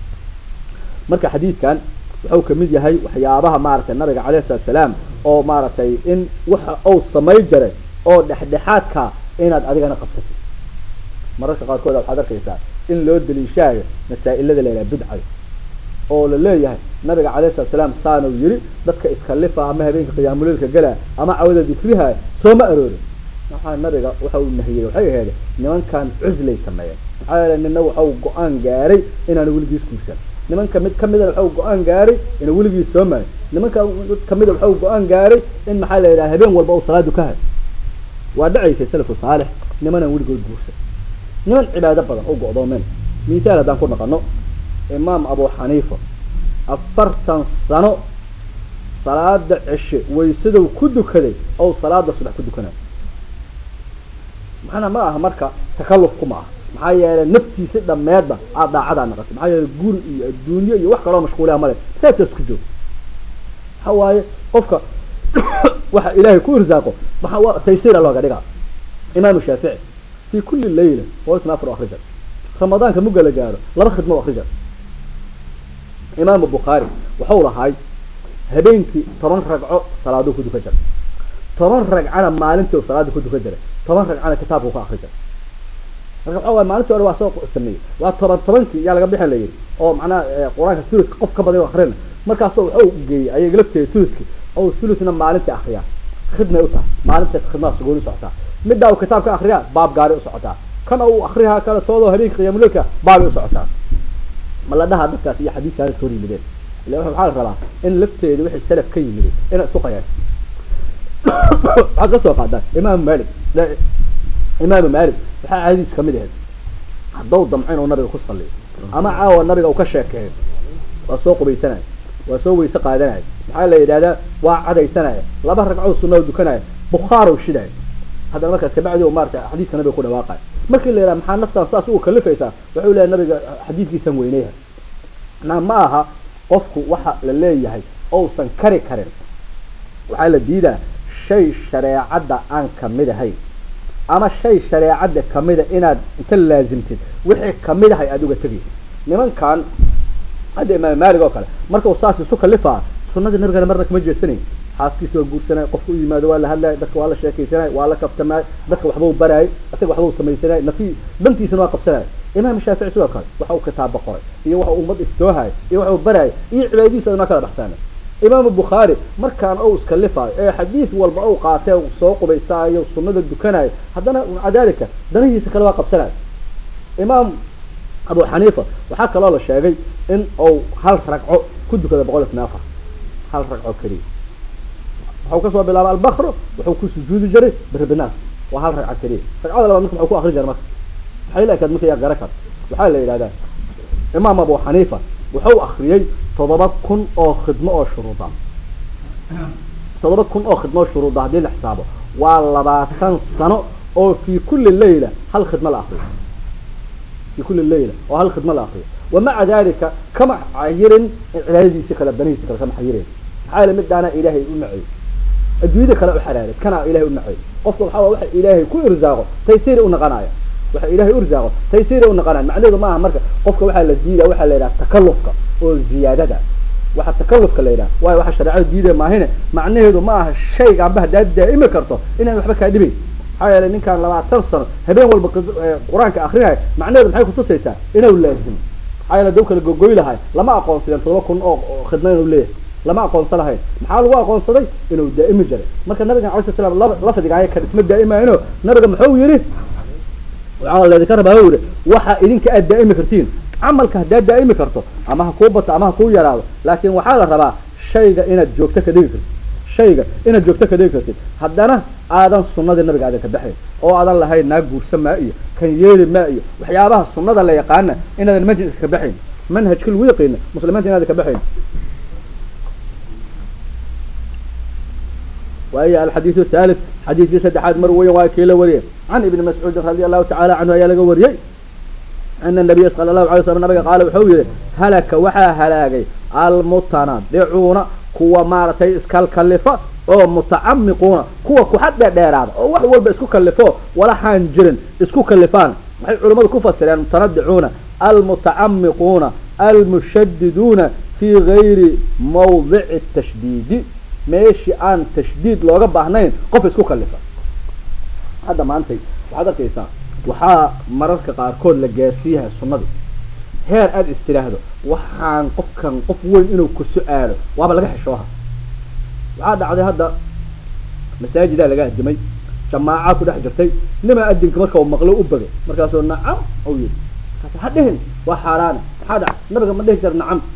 marka xadiidkan wuxuu kamid yahay waxyaabaha maaragtay nabiga calayhi salatu salaam oo maaragtay in waxa uu samay jaray oo dhexdhexaadka inaad adigana qabsatid mararka qaarkood waxaad arkaysaa in loo daliishaayo masaa-ilada la yidhaha bidcada oo la leeyahay nabiga calayhi salatu salaam saanuu yiri dadka iskalifa ama habeenka qiyaamuleilka gala ama cawada dikriha sooma aroorin maxaa nabiga waxa uu nahiyey waxay ahayd nimankan cuslay sameeyeen maxaa yeele nina waxau go-aan gaaray inaan weligiis guursan nimanka mid kamida waxau go-aan gaaray inuu weligiis soomayo nimanka mid kamida waxau go-aan gaaray in maxaa la yidhaha habeen walba uu salaadu ka hay waa dhacaysay salafu saalix nimanaan weligood guursan niman cibaado badan u go-doomeen misaal haddaan ku naqano imaam abu xaniifa afartan sano salaada ceshe waysadow ku dukaday ou salaada subax ku dukanayo maxana ma aha marka takallufku ma aha maxaa yeelay naftiisi dhameedba aad daacadaa naqatay maxaa yeelay guri iyo adduunyo iyo wax kaloo mashquuliha male masaajidkaas ku joog waxa waaye qofka waxa ilaahay ku irsaaqo maa taysiira looga dhigaa imaamu shaafici fi kuli layla watan afar akrija ramadaanka muga la gaaro laba khidmo akrija imaamu bukhaari waxau lahay habeenkii toban ragco salaaduu ku dukan jiray toban ragcana maalintii salaada ku dukan jiray toban ragcana kitaabku ku akri jiray marka waxa waay maalintii hore waa soo sameeyey waa toban tobankii yaa laga bixin la yidhi oo macnaha qur-aanka thuluska qof ka badan o akrina markaasoo waxau geeyey ayaga lafteeda thuluski oo thulusna maalintii akriyaa khidmay u tahay maalintaas khidmada sugooni socotaa middaa uu kitaabka akriyaa baab gaari u socotaa kana uu akrihaa kale toodoo habeenka qiyamulilka baabay u socotaa ma la dhaha dadkaas iyo xadiidkaas iska hor yimideen ila waxaa la rabaa in lafteeda wixii salaf ka yimid inaad isku qayaasa waxaad ka soo qaadaan imaamu malik imaamu malik waxaa caadiis kamid ahayd haddau damco inuu nabiga ku saliyo ama caawa nabiga uu ka sheekeeyo waa soo qubaysanaya waa soo weyse qaadanaya maxaa la yidhahdaa waa cadaysanaya laba ragcoo sunao dukanaya bukhaar shidaya haddana markaas kabacdi maarata xadiidka nabiga ku dhawaaqayo markii la yidhaha maxaa naftaan saas ugu kalifaysaa wuxuu leeyahay nabiga xadiidkiisan weyneyha na ma aha qofku waxa la leeyahay ousan kari karin waxaa la diidaa shay shareecadda aan kamid ahayn ama shay shareecadda kamida inaad inta laazimtid wixii kamid ahay aada uga tegaysid nimankan hadda imaam maalig oo kale marka uu saas isu kalifaa sunadii nabigana marna kama jeedsanayn xaaskiisa waa guursanay qofka u yimaado waa la hadlaya dadka waa la sheekaysanay waa la kaftamay dadka waxba u baraayay isaga waxba u samaysanay nafi dantiisana waa qabsanaya imaam shaafici sidoo kale waxa uu kitaaba qoray iyo waxa uu ummad iftoohay iyo waxa uu baraayay iyo cibaadadiisa adna kala baxsaanay imaamu bukhaari markaan ou iskalifaayo ee xadiis walba ou qaatee soo qubaysaayo sunada dukanayo haddana maca dalika danihiisa kale waa qabsanayo imaam abu xaniifa waxaa kaloo la sheegay in uu hal ragco ku dukada boqol iyo tna afar hal ragco keliya waxau kasoo bilaaba albakro wuxuu ku sujuudi jiray birbinaas waa hal ragco keliya ragcada labaad marka waxuu ku akri jira marka maxay la ekaad marka yaa gara kar waxaa la yidhahdaa imaam abu xaniifa wuxuu akriyey toddoba kun oo khidmo oo shuruuda toddoba kun oo khidmo oo shuruuda haddii la xisaabo waa labaatan sano oo fi kuli layla hal khidmo la akriyo fi kuli layla oo hal khidmo la akriyo wamaca dalika kama xayirin cibaadadiisi kale danihiisi kale kama xayirin maxaa yeele midaana ilaahay u nacay adduunyada kale u xaraaray kana ilahay u nacay qofka waxaa waxa ilaahay ku irsaaqo taysiir u naqanaya waxa ilaahay u irsaaqo taysiir u naqanaya macnaheedu maaha marka qofka waxaa la diidaa waxaa la yidhaha takallufka oo ziyaadada waxa takallufka la yidhaha waayo waxa shareecada diidaya maahine macnaheedu ma aha shayga amba haddaad daa'imi karto inaan waxba kaa dhibayn maxaa yeelay ninkaan labaatan sano habeen walba qur-aanka akrinaya macnaheedu maxay kutusaysaa inuu laazimo maxaa yeele daw kala gogoy lahay lama aqoonsadeen todoba kun oo khidma inuu leeyahay lama aqoonsan lahayn maxaa lagu aqoonsaday inuu daa'imi jiray marka nabiga alay slat slam lafdigaaya kan isma daa'imayno nabiga muxuu yidhi waxaa laydinka rabaa u yihi waxa idinka aad daa'imi kartiin camalka haddaad daa'imi karto ama ha kuu bato ama ha kuu yaraado laakin waxaa la rabaa shayga inaad joogto ka dhigi kartid shayga inaad joogto ka dhigi kartid haddana aadan sunadii nabiga aadan ka baxayn oo aadan lahayn naag guursa maa iyo kan yeeli maa iyo waxyaabaha sunada la yaqaana inaadan majliska ka baxayn manhajka lagu yaqiina muslimiinta inaadan ka baxayn وهي الحديث الثالث حديث في سدحات مروي واكيل وريه عن ابن مسعود رضي الله تعالى عنه يا لقى وريه أن النبي صلى الله عليه وسلم النبي قال وحوي هلك وحا هلاقي المتنادعون كوا مارتي اسكال كلفة oo mutacamiquuna kuwa ku xad dheeraada oo wax walba isku kalifo walaxaan jirin isku kalifaan waxay culimmadu ku fasireen mutanadicuuna almutacamiquuna almushadiduuna fii gayri mawdici tashdiidi meeshii aan tashdiid looga baahnayn qof isku kalifa hadda maantay waxaad arkaysaa waxaa mararka qaarkood la gaarsiiyaha sunnadii heer aada istiraahdo waxaan qofkan qof weyn inuu ku su-aalo waaba laga xishooha waxaa dhacday hadda masaajidaa laga adimay jamaaca ku dhex jirtay nimaa adinka marka uu maqlo u bagay markaasuu nacam u yidhi markaas ha dhihin waa xaaraane maxaa dhacay nabiga ma dhihi jira nacam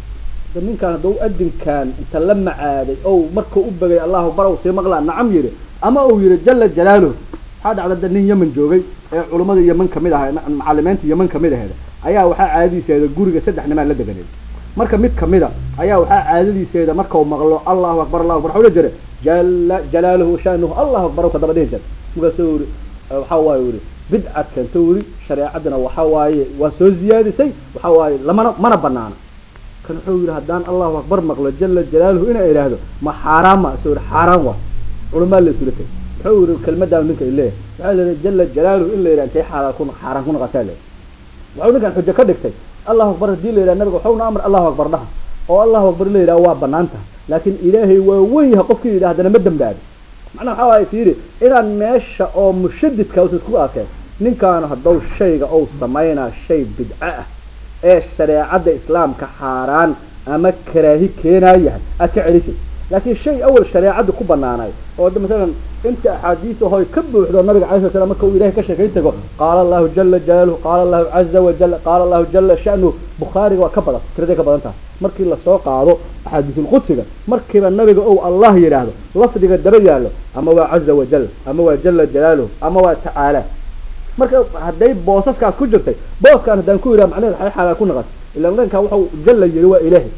ninkaan hadduu adinkan inta la macaaday ou marka u bagay allahu akbar u sii maqlaa nacam yidhi ama uu yidhi jala jalaaluhu waxaa dhacda da nin yeman joogay ee culummada yeman kamid aha macalimiinta yeman kamid aheeda ayaa waxaa caadadiiseeda guriga saddex nimaan la deganeed marka mid kamida ayaa waxaa caadadiiseeda markau maqlo allahu akbar allahu akbar waxau la jira jala jalaaluhu shaanuhu allahu akbar ka daba dhihi jira markaasuu yidhi waxa waaye yidhi bidcad keento weli shareecadana waxa waaye waa soo ziyaadisay waxa waaye lamana mana banaana kan wuxuu yidhi haddaan allahu akbar maqlo jala jalaaluhu inaa idhaahdo ma xaaraan ma soo yidhi xaaraan waa culamaa la isula tegay wuxuu yidhi kelmadaan ninka ileeyahay waxaa la yidhi jala jalaaluhu in la yidhaha intay xaaraan ku xaaraan ku noqotaa le waxuu ninkan xujo ka dhigtay allahu akbar haddii la yidhaha nabiga waxauna amr allahu akbar dhaha oo allahu akbar la yidhaha waa banaan tahay laakiin ilaahay waa weyn yahay qofkii yidhaha haddana ma dambaabi macnaha waxaa waaye fiiri inaan meesha oo mushadidka usa isku arkeen ninkaan haddou shayga ou samaynaa shay bidco ah ee shareecadda islaamka xaaraan ama karaahi keenaa yahay aad ka celisid laakiin shay awal shareecadda ku banaanay oo masalan inta axaadiis ahoy ka buuxdo nabiga alay sla slam marka uu ilahay ka sheekayn tago qaala allahu jala jalaaluhu qaala allahu caza wajal qaala allahu jala sha'nuhu bukhaariga waa ka badan tiraday ka badan tahay markii lasoo qaado axaadiisulqudsiga markiiba nabiga ou allah yidhaahdo lafdiga daba yaallo ama waa caza wajal ama waa jala jalaaluhu ama waa tacaala marka hadday boosaskaas ku jirtay booskaan haddaan ku yidhaha macnaheed xay xalaal ku naqan ila dhankaa waxau jalla yiri waa ilaahay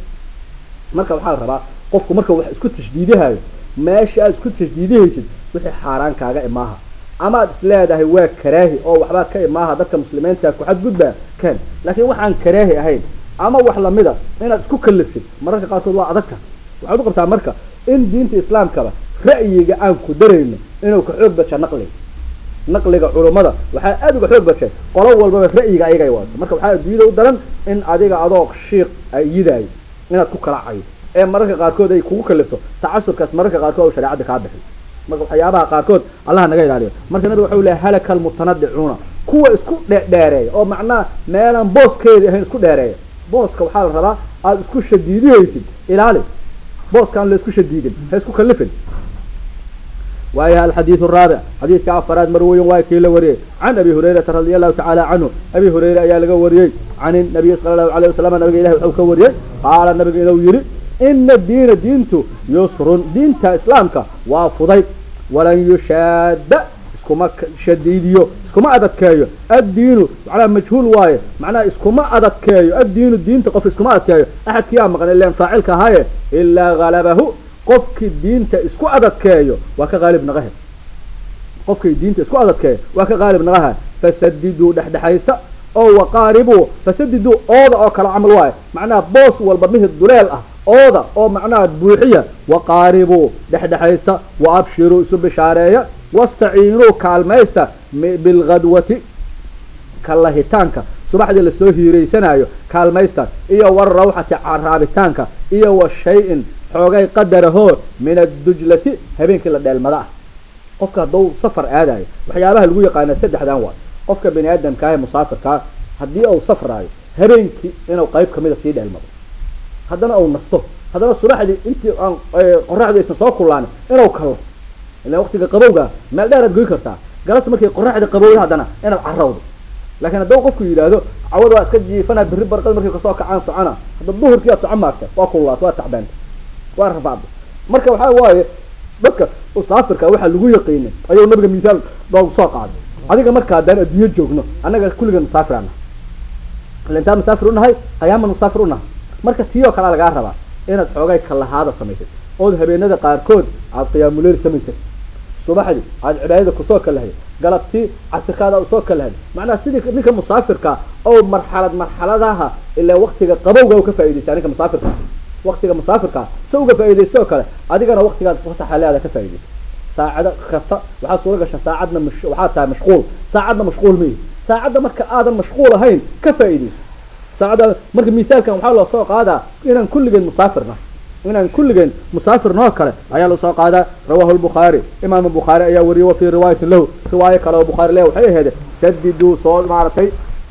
marka waxaa la rabaa qofku marka wax isku tashdiidihayo meesha aad isku tashdiidihaysid wixii xaaraan kaaga imaaha ama aad is leedahay waa karaahi oo waxbaa ka imaaha dadka muslimiinta ku xadgudbaa kan laakiin waxaan karaahi ahayn ama wax lamida inaad isku kalifsid mararka qaarkood waa adagta waxaad u qabtaa marka in diinta islaamkaba ra'yiga aan ku darayno inuu ka xoog badsha naqliga naqliga culummada waxaa aada uga xoog badshay qolo walbaba ra'yiga ayagay wadato marka waxaa adduunyada u daran in adiga adoo shiiq ay yidaayo inaad ku kala cayo ee mararka qaarkood ay kugu kalifto tacasubkaas mararka qaarkood oo shareecadda kaa bixi marka waxyaabaha qaarkood allah naga ilaaliyo marka nabiga waxau lehay halaka almutanadicuuna kuwa isku dheereeya oo macnaha meelaan booskeedi ahayn isku dheereeya booska waxaa la rabaa aada isku shadiidihaysid ilaali booskaan la isku shadiidin ha isku kalifin وأيها الحديث الرابع حديث كأفراد مروي واكيل وريه عن أبي هريرة رضي الله تعالى عنه أبي هريرة يا لقى وريه عن النبي صلى الله عليه وسلم النبي إله وحوك وريه قال النبي إنه يري إن الدين دينته يسر دينته إسلامك وافضي ولن يشاد اسكما شديديو اسكما أدكايو الدين على مجهول واي معناه اسكما أدكايو الدين الدين تقف اسكما أدكايو أحد كيام مقال اللي فاعلك هاي إلا غلبه qofkii diinta isku adadkeeyo waa ka qaalib naqahe qofkii diinta isku adadkeeyo waa ka qaalib naqaha fasadiduu dhexdhexaysta oo waqaaribuu fasadiduu ooda oo kala camal waayo macnaha boos walba mihid duleel ah ooda oo macnaha buuxiya waqaaribuu dhexdhexaysta wa abshiruu isu bishaareeya wastaciinuu kaalmaysta bilghadwati kalahitaanka subaxdii lasoo hiiraysanayo kaalmaysta iyo warawxati raabitaanka iyo wa shay-in xoogay qadarahoo min addujlati habeenkii la dheelmada ah qofka hadduu safar aadayo waxyaabaha lagu yaqaana saddexdan waay qofka bani aadamka ah ee musaafirkaa haddii uu safraayo habeenkii inuu qayb kamida sii dheelmado haddana uu nasto haddana subaxdii intii aan qoraxdu aysan soo kulaanin inuu kalo ilaa waqtiga qabowga meel dheer aad goy kartaa galabta markay qoraxda qabowda haddana inaad carrawdo laakiin hadduu qofku yidhaahdo cawada waa iska jiifana berri barqad markay kasoo kacaan socona hadda duhurkii aad socon maagta waa kululaata waa tacbaanta waa rafaacda marka waxaa waaye dadka musaafirka waxaa lagu yaqiinay ayuu nabiga mithaal noogu soo qaaday adiga marka haddaan adduunyo joogno annaga kulligan musaafir ana ila intaan musaafir unahay ayaaman musaafir unahay marka tii oo kalea lagaa rabaa inaad xoogay kalahaada samaysad ood habeenada qaarkood aad qiyaamuleyl samaysad subaxdii aad cibaadada kusoo kalahay galabtii casirkaada usoo kalahay macnaha sidii ninka musaafirka oo marxalad marxaladaha ilaa waktiga qabowga u ka faaidaysa ninka musaafirka waktiga musaafirkaa si uga faaidaysa oo kale adigana waktigaad fasaxa leada ka faaidaysa saacado kasta waxaa suura gasha saacadna m waxaa tahay mashquul saacadna mashquul mayihi saacadda marka aadan mashquul ahayn ka faaidayso saacadda marka mithaalkan waxaa loo soo qaadaa inaan kulligeen musaafirna inaan kulligeen musaafirnoo kale ayaa loo soo qaadaa rawahu lbukhaari imaam bukhaari ayaa wariyay wa fii riwaayatin lahu riwaayo kale oo bukhaari leh waxay ahayd sadiduu soo maaratay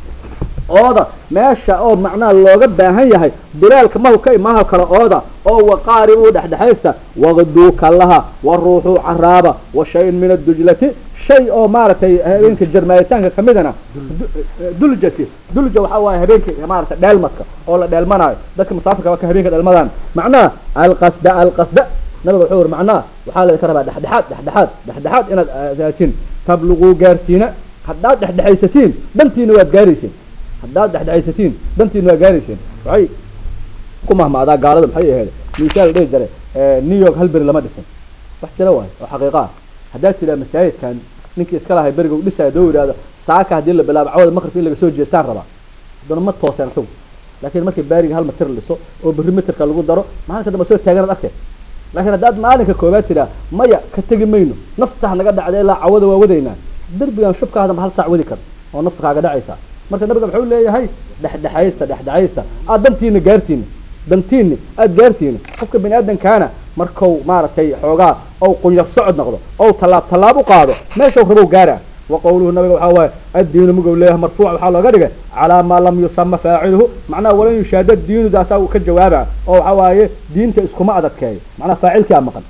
ooda meesha oo macnaha looga baahan yahay bilaalka mahka imaha kale ooda oo waqaaribuu dhexdhexaysta waqduu kallaha wa ruuxuu caraaba wa shay-in min addujlati shay oo maaragtay habeenka jarmaayitaanka kamidana duljati dulja waxaa waaye habeenka maaragtay dheelmadka oo la dheelmanayo dadka musaafirka waa ka habeenka dheelmadaan macnaha alqasda alqasda nabiga wuxuu yiri macnaha waxaa laydinka rabaa dhexdhexaad dhexdhexaad dhexdhexaad inaad aadaatiin tabluquu gaartiina haddaad dhexdhexaysatiin dhantiina waad gaarayseen haddaad dhexdhexaysatiin dantiina waa gaarayseen waxay ku mahmaadaa gaalada maxay ahayd misaal dhihi jiray new york hal beri lama dhisin wax jira waayo oo xaqiiqa ah haddaad tiraa masaajidkan ninkii iska lahay beriga u dhisaya doo yidhahdo saaka haddii la bilaabo cawada maqribka in laga soo jeestaan rabaa haddana ma tooseen isagu laakiin markii baariga hal mitir dhiso oo berri mitirka lagu daro maalinka dambe soo taaganaad arkay laakiin haddaad maalinka koobaad tiraa maya ka tegi mayno naftaha naga dhacda ilaa cawada waa wadaynaa derbigan shubka hadamba hal saac wadi kar oo nafta kaaga dhacaysa marka nabiga wuxuu leeyahay dhexdhexaysta dhexdhexaysta aad dantiina gaartiina dantiini aada gaartiina qofka bani aadamkaana markau maaragtay xoogaa ou qunyar socod noqdo ou tallaab tallaab u qaado meeshau rabow gaara wa qawluhu nabiga waxaa waaye addiinu mugow leeyahay marfuuc waxaa looga dhigay calaa maa lam yusama faaciluhu macnaha walan yushaada diinu daasaa uu ka jawaaba oo waxaa waaye diinta iskuma adadkeeyo macnaha faacilkii a maqan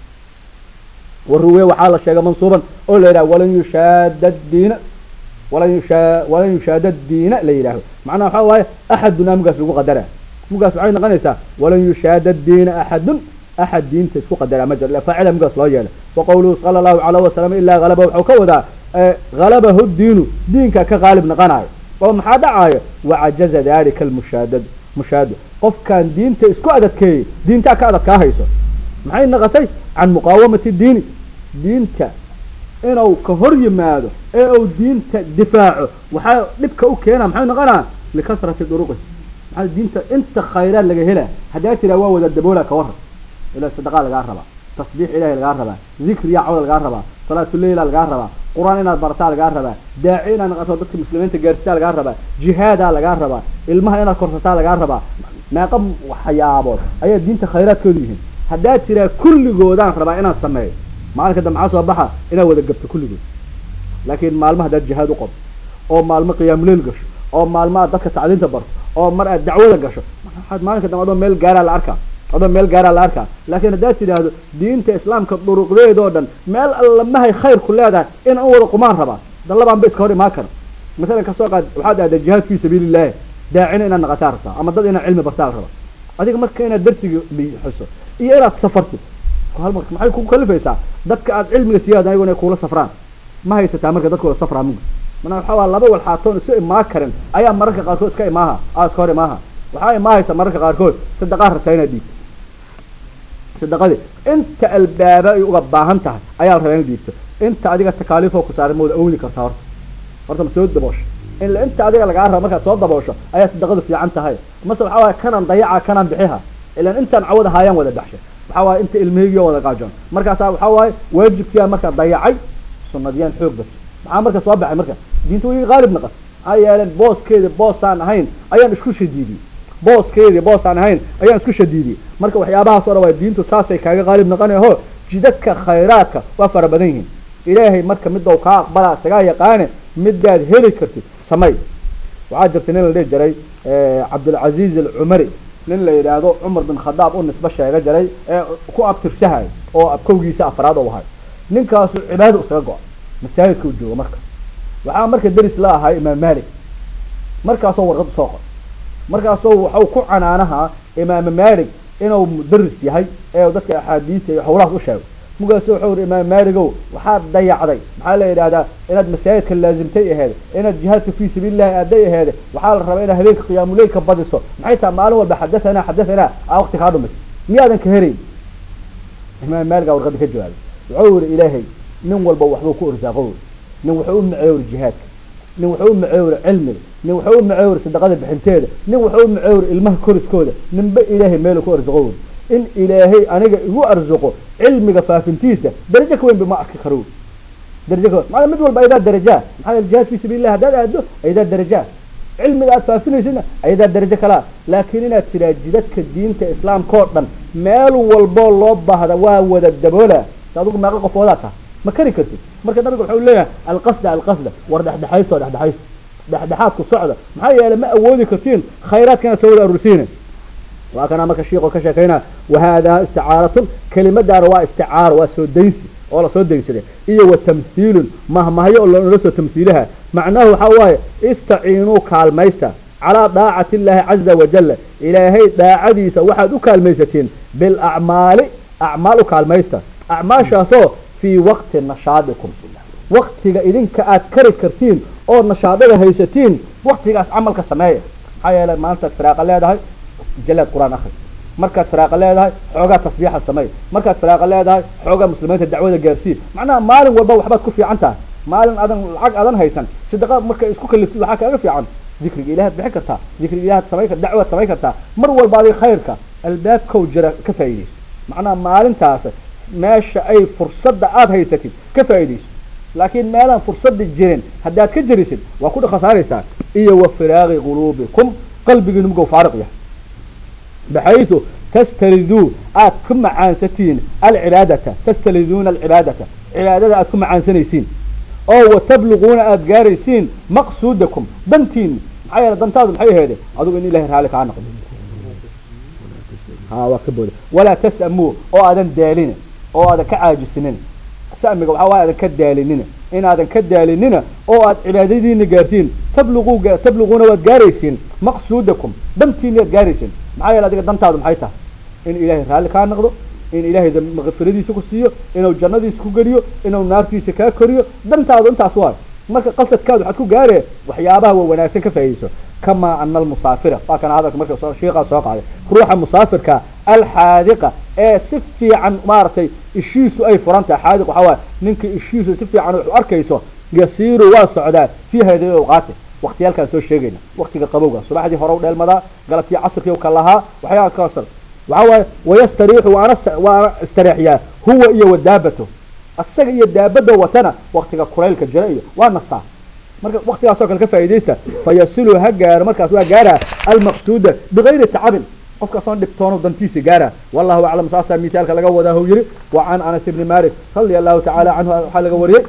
waruwe waxaa la sheegay mansuuban oo la yidhaha walan yushaada diina walan yushaa walan yushaada diina la yidhaaho macnaha waxaa waaye axaduna mugaas lagu qadara mugaas waxay noqonaysaa walan yushaada diina axadun axad diinta isku qadara ma jiro ila faacila mugaas loo yeelay wa qawluhu sala allahu calayh wasalam ilaa halaba waxuu ka wadaa halabahu diinu diinka ka qaalib noqonayo oo maxaa dhacayo wacajaza dalika almushaadadu mushaadu qofkaan diinta isku adadkeeyey diintaa ka adadkaa hayso maxay noqotay can muqaawamati diini diinta inuu ka hor yimaado ee uu diinta difaaco waxaa dhibka u keena maxay noqonaa likasrati duruqi maxaa diinta inta khayraad laga helaa haddaa tiraa waa wada daboola ka waran ilaa sadaqaa lagaa rabaa tasbiix ilahi lagaa rabaa dikriya cawda lagaa rabaa salaatuleyla lagaa rabaa qur-aan inaad barataa lagaa rabaa daaci inaad noqoto dadka muslimiinta gaarsitaa lagaa rabaa jihaadaa lagaa rabaa ilmaha inaad korsataa lagaa rabaa meeqa waxyaabood ayaa diinta khayraadkoodu yihiin haddaa tiraa kulligoodaan rabaa inaan sameeyo maalinka dambe maxaa soo baxa inaad wada gabto kulligood laakiin maalmo haddaad jihaad u qabto oo maalmo qiyaamuleyl gasho oo maalmo aad dadka tacliinta barto oo mar aad dacwada gasho waxaad maalinka dambe adoo meel gaaraa la arkaa adoo meel gaaraa la arkaa laakiin haddaad tidhaahdo diinta islaamka duruqdeedoo dhan meel alla mahay khayr ku leedahay inaan u wada qumaan rabaa dallabaan ba iska hor imaan kara masalan kasoo qaad waxaad aadaa jihaad fii sabiili illaahi daacina inaad naqataa rabtaa ama dad inaad cilmi bartaa la rabaa adiga marka inaad darsiga bixiso iyo inaad safartid hal marka maxay kugu kalifaysaa dadka aad cilmiga siiyaad ayago inay kuula safraan ma haysataa marka dadkooda safraa muga mana waxaa waa laba walxaatoon isu imaa karin ayaa mararka qaarkood iska imaaha aa iska hor imaaha waxaa imaahaysa mararka qaarkood sadaqaa rabtaa inaad dhiibto sadaqadii inta albaaba ay uga baahan tahay ayaa la rabaa inaad dhiibto inta adiga takaaliifoo ku saaran mooda awdi kartaa horta horta ma soo daboosho ila inta adiga lagaa raba markaad soo daboosho ayaa sadaqadu fiican tahay mase waxaa waaya kanaan dayaca kanaan bixiha ilaan intaan cawada haayaan wada baxshay waxaa waaye inta ilmihiygiyo wada qaajoon markaasaa waxaa waaye waajibkiyaa marka dayacay sunadiyaan xoog batay maxaa marka soo baxay marka diinta way qaalib naqan maxaa yeeleen booskeedi boosaan ahayn ayaan isku shadiidiyey booskeedii boosaan ahayn ayaan isku shadiidiyey marka waxyaabahaas o dhan waa diintu saasay kaaga qaalib naqanaho jidadka khayraadka waa fara badan yihiin ilaahay marka midow kaa aqbalaa isagaa yaqaane midaad heli kartid samay waxaa jirta nin la dhihi jiray cabdilcaziiz alcumari nin la yidhaahdo cumar bin khadaab u nisbe sheega jiray ee ku abtirsahay oo abkowgiisa afraad u ahay ninkaasu cibaado isaga go-a masaajidka u joogo marka waxaa marka deris la ahay imaam malik markaasoo warqad usoo qor markaasoo waxau ku canaanahaa imaam malik inuu mudaris yahay ee dadka axaadiista iyo howlahaas u sheego markaasu wuxuu ihi imaam maligow waxaad dayacday maxaa la yidhahdaa inaad masaajidka laazimtay aheed inaad jihaadka fii sabiilillahi aaday aheed waxaa la rabaa inaad habeenka qiyaamuleylka badiso maxay tahay maalin walba xadathana xadathana aa waqti kaa dhumis miyaadan ka herayn imaam maligaa warqadda ka jawaabay wuxuu yihi ilaahay nin walba waxbuu ku irsaaqo nin wuxuu u maceewri jihaadka nin wuxuu u maceewri cilmiga nin wuxuu u maceewri sadaqada bixinteeda nin wuxuu u maceewri ilmaha koriskooda ninba ilaahay meelu ku irsaaqo in ilaahay aniga igu arsuqo cilmiga faafintiisa darajo ka weyn ba ma arki karo darajo ka maaa mid walba ayadaa darajaa maxaa yeele jihaad fi sabiilillah haddaad aado ayadaa darajaa cilmiga aad faafinaysidna ayadaa darajo kalaa laakiin inaad tiraa jidadka diinta islaamka oo dhan meel walboo loo baahda waa wada daboola adigu meeqa qofoodaa taha ma kari kartid marka nabiga wuxuu leeyahay alqasda alqasda war dhexdhexaysto dhexdhexaysta dhexdhexaadku socda maxaa yeele ma awoodi kartiin khayraadka inaad soo wada aruursiina waa kanaa marka shiiqoo ka sheekaynaa wahaadaa isticaaratun kelimadaana waa isticaaro waa soo daysi oo lasoo daysaday iyo wa tamhiilun mahmahyo oo loola soo tamhiilaha macnahu waxaa waaye istaciinuu kaalmaysta calaa daacati illaahi caza wajalla ilaahay daacadiisa waxaad u kaalmaysatiin bilacmaali acmaal u kaalmaysta acmaashaasoo fii waqti nashaadikum waktiga idinka aad kari kartiin oo nashaadada haysatiin waktigaas camalka sameeya maxaa yeele maalintaad firaaqa leedahay jalaad qur-aan akri markaad firaaqa leedahay xoogaa tasbiixa samey markaad firaaqa leedahay xoogaa muslimiinta dacwada gaarsii macnaha maalin walba waxbaad ku fiican tahay maalin adan lacag adan haysan sadaqa markay isku kaliftid waxaa kaaga fiican dikriga ilahaad bixin kartaa dikriga ilahaad samay kar dacwaad samayn kartaa mar walba adig khayrka albaabkow jira ka faa'iidayso macnaha maalintaas meesha ay fursadda aada haysatid ka faa'iidayso laakiin meelaan fursadda jirin haddaad ka jerisid waa ku khasaaraysaa iyo wa firaaqi quluubikum qalbigiinu mugow faariq yahay baxaytu tastariduu aad ku macaansatiin alcibaadata tastaliduuna alcibaadata cibaadada aad ku macaansanaysiin oo watabluquuna aada gaaraysiin maqsuudakum dantiin maxaa yeele dantaadu maxay aheede adugu in ilahay raali kaa noqdo ha waa ka booda walaa tas'amuu oo aadan daalina oo aadan ka caajisinin samiga waxaa waay aadan ka daalinina inaadan ka daalinina oo aad cibaadadiina gaartiin tabluquu tabluquuna waad gaaraysiin maqsuudakum dantiina waad gaaraysiin maxaa yeele adiga dantaadu maxay tahay in ilaahay raalli kaa noqdo in ilaahay makfiradiisa ku siiyo inuu jannadiisa ku geliyo inuu naartiisa kaa koriyo dantaadu intaas waay marka qasadkaad waxaad ku gaaree waxyaabaha wa wanaagsan ka faa'iidayso kamaa ana almusaafira waa kana hadalka marka shiiqaa soo qaaday ruuxa musaafirka alxaadiqa ee si fiican maaragtay ishiisu ay furan tahay xaadiq waxaa waay ninka ishiisu si fiican wax u arkayso yasiiru waa socdaa fii hadi awqaati waktiyaalkaan soo sheegayna waktiga qabowga subaxdii hore u dheelmadaa galabtii casrkii ka lahaa waxyaaba kasar waxaa waaye wayastariixu waana waana istareexyaa huwa iyo wadaabato asaga iyo daabada watana waktiga kulaylka jira iyo waa nastaa marka waktigaasoo kale ka faa'iidaysta fayasilu ha gaaro markaas waa gaaraa almaqsuuda bigayri tacabin qofkaasoon dhibtoono dantiisa gaara wallahu aclam saasaa mithaalka laga wadaa hu yihi wa can anas ibni malik radia allahu tacaala canhu waxaa laga wariyey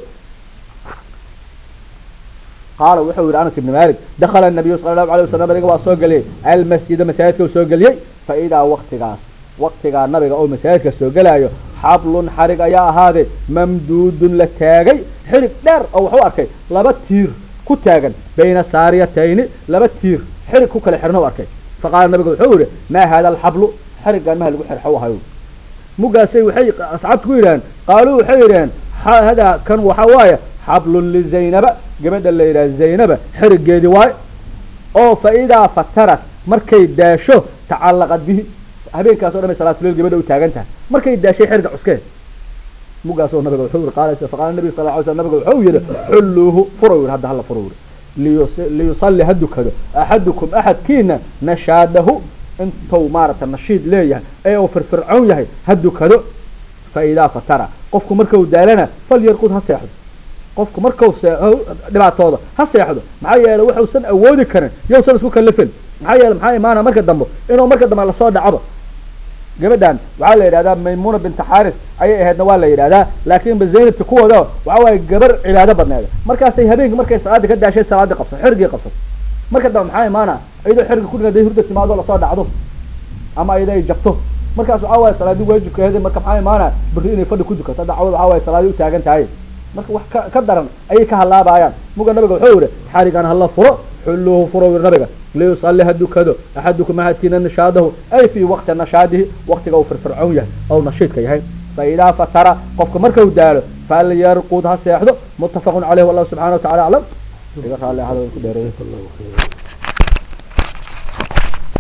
qaala wuxuu yihi anas ibni malik dakala nabiyu sala allahu alayh wasalam nabiga waa soo geliyey almasjida masaajidka u soo geliyey fa idaa waktigaas waktigaa nabiga oo masaajidka soo gelaayo xablun xarig ayaa ahaaday mamduudun la taagay xirig dheer oo wuxuu arkay laba tiir ku taagan bayna saariyatayni laba tiir xirig ku kala xirna u arkay faqaala nabiga wuxuu yihi maa hada alxablu xariggaan maha lagu xirxo ahayo mugaasay waxay asxaabta ku yidhaheen qaaluu waxay yidhaheen hadaa kan waxaa waaye xablun lizaynaba gabadha la yidhaha zaynaba xirigeedii waaye oo fa idaa fatarat markay daasho tacallaqad bihi habeenkaas o dhan bay salaatuleyl gabadha u taagan tahay markay daashay xiriga cuskeen mugaasoo nabiga wuxuu yihi qaala faqaala nabiga sal ly sl nabiga wuxuu yihi xulluuhu furo yihi hadda hala furo yihi liyusalli ha dukado axadukum axadkiina nashaadahu intuu maaragta nashiid leeyahay ee uu firfircoon yahay ha dukado fa idaa fatara qofku markau daalana falyarqud ha seexdo qofku markau see dhibaatooda ha seexdo maxaa yeelay waxuusan awoodi karin yowsan isku kalifin maxaa yeele maxaa imaana marka dambe inuu marka dambe lasoo dhacdo gabadhan waxaa la yidhahdaa maymuna binta xaris ayay ahaydna waa la yidhahdaa laakiinba zaynabta kuwooda waxa waaye gabar cibaado badneeda markaasay habeenkii markay salaadii ka daashay salaadii qabsat xerigii qabsat marka dambe maxaa imaana iyadoo xeriga kudhig haday hurda timaado lasoo dhacdo ama iyada ay jabto markaas waxaa waaye salaadii waajibkeedi marka maxaa imaana beri inay fadhi ku dukato dacwada waxaa waaye salaadii u taagan tahay marka wax ka ka daran ayay ka halaabayaan muga nabiga wuxuu yihi xarigan hala furo xulluhu furo wir nabiga liyusalli ha dukado axadukum ahadkiina nashaadahu ay fii waqti nashaadihi waqtiga uu firfircoon yahay ou nashiidka yahay fa idaa fatara qofka markau daalo falyarqud ha seexdo muttafaqun caleyh wallahu subxana wa tacala aclam iga raalli ahada ku dheereeyo